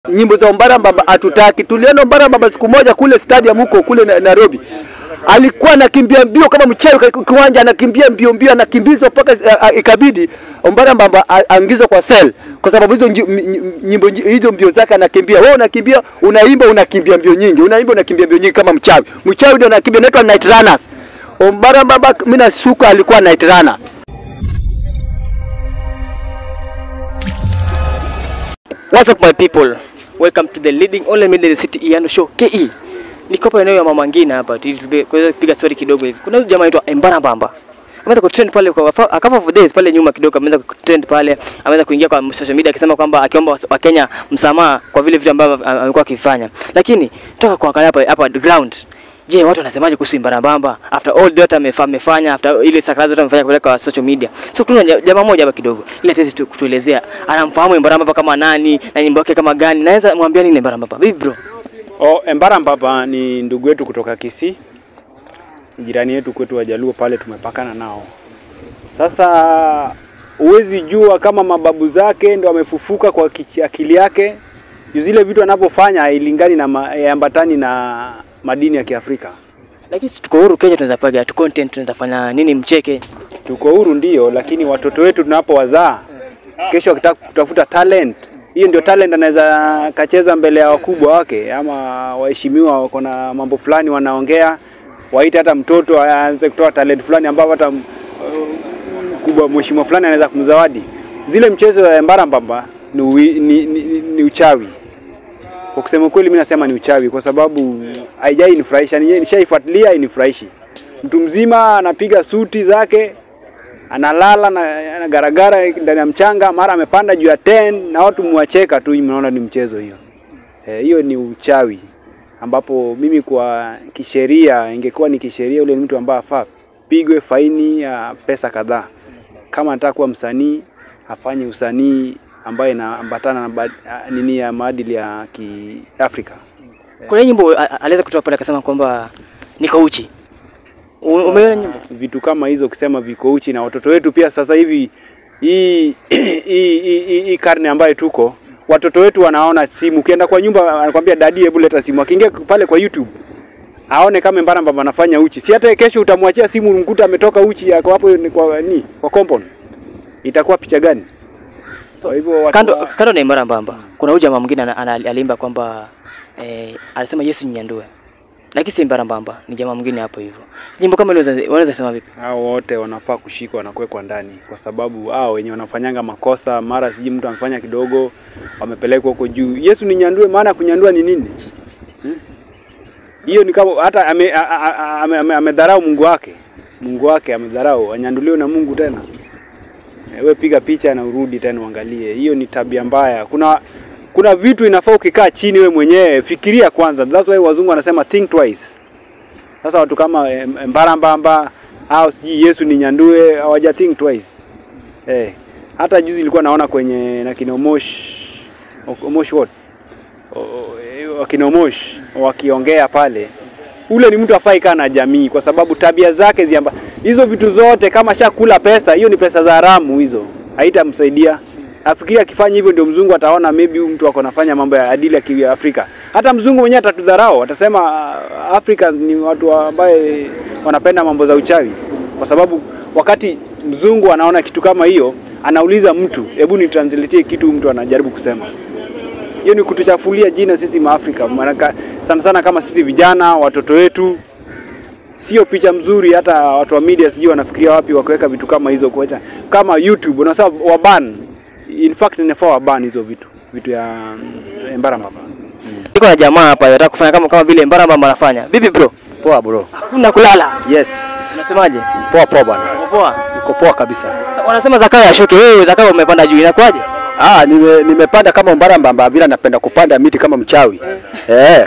nyimbo za Ombara Mbamba hatutaki. Tuliona Ombara Mbamba siku moja kule stadium huko kule Na- Nairobi, alikuwa anakimbia mbio kama mchawi kwa kiwanja, anakimbia mbio mbio, anakimbizwa mpaka uh, uh, ikabidi Ombara Mbamba a- aingizwe kwa cell kwa sababu hizo nji- m- m- nyimbo nji- hizo mbio zake anakimbia. Wewe unakimbia, unaimba, unakimbia mbio nyingi, unaimba, unakimbia mbio nyingi kama mchawi. Mchawi ndio anakimbia, inaitwa night runners. Ombara Mbamba mimi nashuka alikuwa night runner. What's up my people? Welcome to the leading only media in the city Iyano Show KE. Niko hapa eneo ya Mama Ngina hapa ili tube- kuweza kupiga story kidogo hivi. Kuna huyu jamaa anaitwa Embara Mbamba. Ameweza kutrend pale kwa a couple of days pale nyuma kidogo ameweza kutrend pale, ameweza kuingia kwa social media akisema kwamba akiomba Wakenya msamaha kwa vile vitu ambavyo a- amekuwa akifanya. Lakini toka kuangalia hapa hapa ground Je, watu wanasemaje kuhusu Embara Mbamba after all that amefa- amefanya after ile sakarazi zote amefanya kupeleka kwa social media. So kuna ja- jamaa mmoja hapa kidogo ile tezi tu kutuelezea anamfahamu Embara Mbamba kama nani na nyimbo yake kama gani. Naweza mwambia nini Embara Mbamba? Vipi bro? O, Embara Mbaba ni ndugu yetu kutoka Kisii, ni jirani yetu kwetu Wajaluo pale tumepakana nao. Sasa huwezi jua kama mababu zake ndo amefufuka kwa kichi- akili yake, juu zile vitu anavyofanya hailingani na ma- haambatani na madini ya Kiafrika. Lakini si tuko huru Kenya, tunaweza piga tu content, tunaweza fanya nini mcheke. Tuko huru ndio, lakini watoto wetu tunapowazaa kesho wakitaka kutafuta talent, hiyo ndio talent anaweza kacheza mbele ya wakubwa wake ama waheshimiwa, wako na mambo fulani wanaongea, waite hata mtoto aanze kutoa talent fulani ambao hata uh, mkubwa mheshimiwa fulani anaweza kumzawadi. Zile mchezo ya Embara Mbamba ni, ui- ni, ni, ni, ni uchawi. Kwa kusema kweli, mimi nasema ni uchawi kwa sababu haijai nifurahisha, Ni- nishaifuatilia hainifurahishi. Mtu mzima anapiga suti zake analala na anagaragara ndani ya mchanga, mara amepanda juu ya 10 na watu mwacheka tu, mnaona ni mchezo hiyo. Eh, Hiyo ni uchawi ambapo mimi kwa kisheria, ingekuwa ni kisheria, yule ni mtu ambaye afaa pigwe faini ya pesa kadhaa. Kama anataka kuwa msanii afanye usanii ambayo inaambatana na ba- nini ya maadili ya Kiafrika. Kuna nyimbo a- a- aliweza kutoa pale akasema kwamba niko uchi. U- Umeona nyimbo? vitu kama hizo ukisema viko uchi na watoto wetu pia sasa hivi hii hii- hii hii- hii karne ambayo tuko watoto wetu wanaona simu ukienda kwa nyumba anakwambia dadi hebu leta simu akiingia pale kwa YouTube aone kama Embara Mbamba anafanya uchi si hata kesho utamwachia simu mkuta ametoka uchi ako hapo ni kwa ni kwa compound itakuwa picha gani kwa hivyo watu Kando wa- kando na Embara Mbamba, kuna huyu jamaa mwingine ana- ana- aliimba kwamba eh, alisema Yesu ninyandue. Lakini si Embara Mbamba, ni jamaa mwingine hapo hivyo. Nyimbo kama ile unaweza- unaweza sema vipi? hao wote wanafaa kushikwa na kuwekwa ndani, kwa sababu hao wenye wanafanyanga makosa, mara siji mtu amefanya kidogo, wamepelekwa huko juu. Yesu ni nyandue, maana kunyandua ni nini? Eh? Hiyo ni kama hata amedharau ame, ame, ame, amedharau Mungu wake, Mungu wake amedharau, anyanduliwe na Mungu tena. Eh, We piga picha na urudi tena uangalie. Hiyo ni tabia mbaya. Kuna kuna vitu inafaa ukikaa chini we mwenyewe fikiria kwanza. That's why wazungu wanasema think twice. Sasa watu kama eh, Embara Mbamba au sijui Yesu ni nyandue hawaja think twice. Eh, hata juzi nilikuwa naona kwenye na kina Omosh Omosh what? O- o- eh, Wakina Omosh wakiongea pale. Ule ni mtu afai kaa na jamii kwa sababu tabia zake ziamba hizo vitu zote kama shakula pesa, hiyo ni pesa za haramu hizo. Haitamsaidia. Afikiri akifanya hivyo ndio mzungu ataona maybe huyu mtu ako nafanya mambo ya adili ya Kiafrika. Hata mzungu mwenyewe atatudharau, atasema "Ah, Afrika ni watu ambaye wanapenda mambo za uchawi, kwa sababu wakati mzungu anaona kitu kama hiyo, anauliza mtu, hebu ni translate kitu huyu mtu anajaribu kusema. Hiyo ni kutuchafulia jina sisi Maafrika, maana sana sana kama sisi vijana, watoto wetu sio picha mzuri. Hata watu wa media sijui wanafikiria wapi wakiweka vitu kama hizo, kuacha kama YouTube unasema waban. In fact inafaa waban hizo vitu vitu ya mm, Embara Mbamba. Niko na jamaa hapa anataka kufanya kama kama vile Embara Mbamba anafanya. Vipi bro? Poa bro. Hakuna kulala. Yes. Unasemaje? Poa poa bwana. Uko Poa. Niko poa kabisa. Sasa Wanasema Zakayo ashuke, wewe Zakayo umepanda juu, inakuwaje? Ah, nime, nimepanda kama Ombara Mbamba vile napenda kupanda miti kama mchawi. Eh.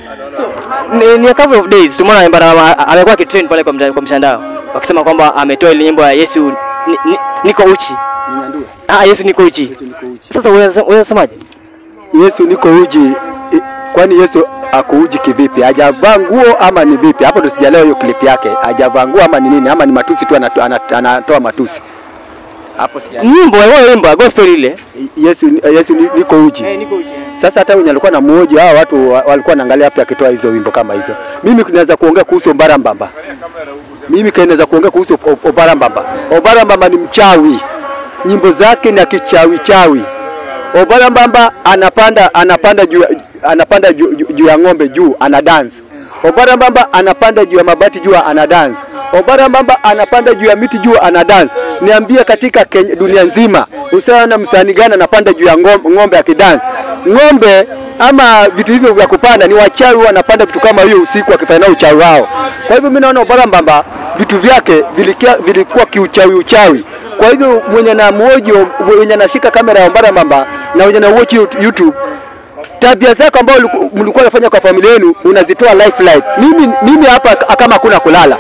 Ni, ni a couple of days tumeona Embara Mbamba amekuwa akitrend pale kwa, mta- kwa mtandao wakisema kwamba ametoa ile nyimbo ya Yesu ni, ni, niko uchi. Ninyandue. Ah, Yesu niko uchi. Yesu niko uchi. Sasa unaweza unasemaje? Yesu niko uji. I- Kwani Yesu akuuji kivipi? Hajavaa nguo ama ni vipi? Hapo ndo sijaelewa hiyo clip yake. Hajavaa nguo ama ni nini? Ama ni matusi tu anatoa, anatoa matusi. Hapo sija. Nyimbo wewe imba gospel ile. Yesu Yesu ni- niko uji. niko uchi. Sasa hata wenye alikuwa na mmoja hao watu wa- walikuwa naangalia hapo akitoa hizo wimbo kama hizo. Mimi naweza kuongea kuhusu Obara Mbamba. Mimi naweza kuongea kuhusu O- Obara Mbamba. Obara Mbamba ni mchawi. Nyimbo zake ni ya kichawi chawi. Obara Mbamba anapanda anapanda juu anapanda juu juu- juu ya ng'ombe juu ana dance. Obara Mbamba anapanda juu ya mabati juu ana dance. Obara Mbamba anapanda juu ya miti juu ana dance. Niambie katika Kenya, dunia nzima usiona msanii gani anapanda juu ya ng'ombe, ng'ombe akidance. Ng'ombe ama vitu hivyo vya kupanda ni wachawi wanapanda vitu kama hiyo usiku wakifanya uchawi wao. Kwa hivyo mimi naona Obara Mbamba vitu vyake vilikia, vilikuwa kiuchawi uchawi. Kwa hivyo mwenye na mwojo mwenye anashika kamera ya Obara Mbamba na mwenye na watch YouTube tabia zako ambayo uliku- mlikuwa unafanya kwa familia yenu unazitoa life life. Mimi mimi hapa k- kama hakuna kulala.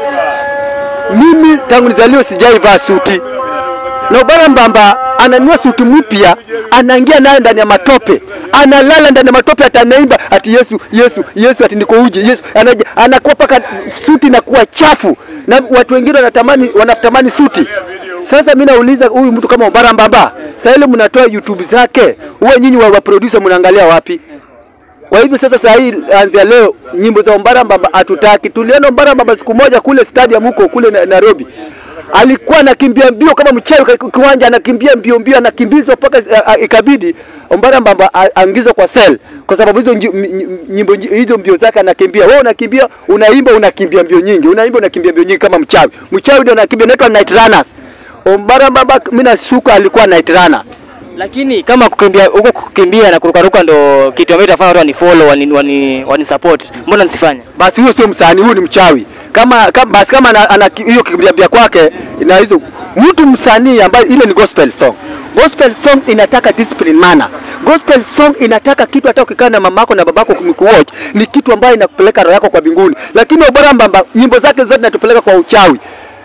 Mimi tangu nizaliwe sijaivaa suti. Na Obara Mbamba ananua suti mpya, anaingia nayo ndani ya matope, analala ndani ya matope, atanaimba ati Yesu Yesu Yesu, ati niko uji Yesu, anaja anakuwa paka suti inakuwa chafu, na watu wengine wanatamani wanatamani suti. Sasa mimi nauliza huyu mtu kama Obara Mbamba, sasa ile mnatoa YouTube zake, huwa nyinyi wa, wa producer mnaangalia wapi? Kwa hivyo sasa saa hii anzia leo nyimbo za Ombara Mbamba hatutaki. Tuliona Ombara Mbamba siku moja kule stadium huko kule na- Nairobi. Alikuwa anakimbia mbio kama mchawi kwa kiwanja, anakimbia mbio mbio, anakimbizwa mpaka a- a- ikabidi Ombara Mbamba a- aingizwe kwa cell kwa sababu hizo nji- m- m- nyimbo nji- hizo mbio zake anakimbia. Wewe unakimbia, unaimba, unakimbia mbio nyingi, unaimba, unakimbia mbio nyingi kama mchawi. Mchawi ndio anakimbia, inaitwa night runners. Ombara Mbamba mimi nashuka alikuwa night runner. Lakini kama kukimbia huko kukimbia na kurukaruka ndo kitu ambacho itafanya watu wani follow wani, wani, wani support. Mbona nisifanye? basi huyo sio msanii, huyu ni mchawi. Kama, kama basi kama ana, ana ki- hiyo kimbia kwake na hizo mtu msanii ambaye ile ni gospel song. Gospel song inataka discipline mana. Gospel song inataka kitu hata ukikaa na mamako na babako kumikuwatch ni kitu ambayo inakupeleka roho yako kwa mbinguni. Lakini Obara Mbamba nyimbo zake zote zinatupeleka kwa uchawi.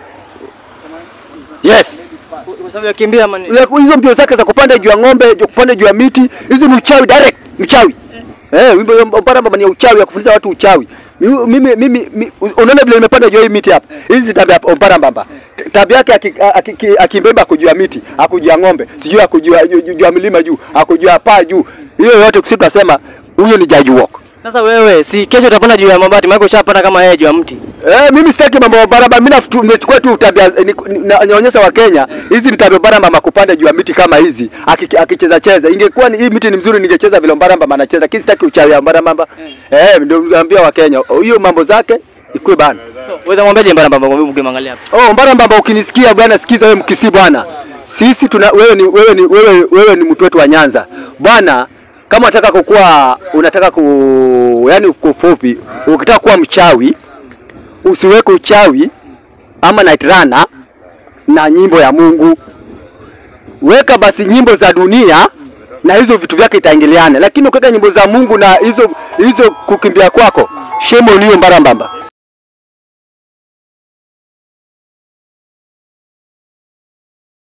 Yes. Kwa sababu ya kimbia ama ni- Ya- hizo mbio zake za kupanda juu ya ng'ombe, juu kupanda juu ya miti, hizi ni uchawi direct, mchawi. Eh, wimbo ya Obara Mbamba ni ya uchawi ya kufundisha watu uchawi. Mi- Mimi mimi mi- unaona vile nimepanda juu ya hii miti hapa. Hizi ni tabia ya Obara Mbamba. T- Tabia yake aki- aki- aki- akimbemba akujua miti, akujua ng'ombe, sijui akujua juu juu ya milima juu, akujua paa juu. Hiyo yote sisi tunasema huyo ni judge walk. Sasa wewe si kesho utapanda juu ya mabati, maana ushapanda kama yeye juu ya mti. Eh, mimi sitaki mambo ya barabara. Mimi nafutu- nimechukua tu tabia eh, ni- ni- na- naonyesha wa Kenya hizi ni tabia barabara mama kupanda juu ya miti kama hizi aki- akicheza cheza. Ingekuwa ni hii miti ni mzuri ningecheza vile Mbaramba anacheza. Lakini sitaki uchawi wa Mbaramba. Eh, ndio naambia wa Kenya hiyo mambo zake ikue bana. So, wewe mwambiaje mbara mbamba kwa ukimwangalia hapa? Oh, Mbaramba ukinisikia bwana, sikiza wewe mkisi bwana. Sisi tuna wewe ni wewe ni wewe wewe ni mtu wetu wa Nyanza. Bwana, kama unataka kukua unataka ku yani kwa ufupi, ukitaka kuwa mchawi usiweke uchawi ama night runner na nyimbo ya Mungu. Weka basi nyimbo za dunia na hizo vitu vyake itaingiliana, lakini ukiweka nyimbo za Mungu na hizo hizo kukimbia kwako, shame on you Mbarambamba.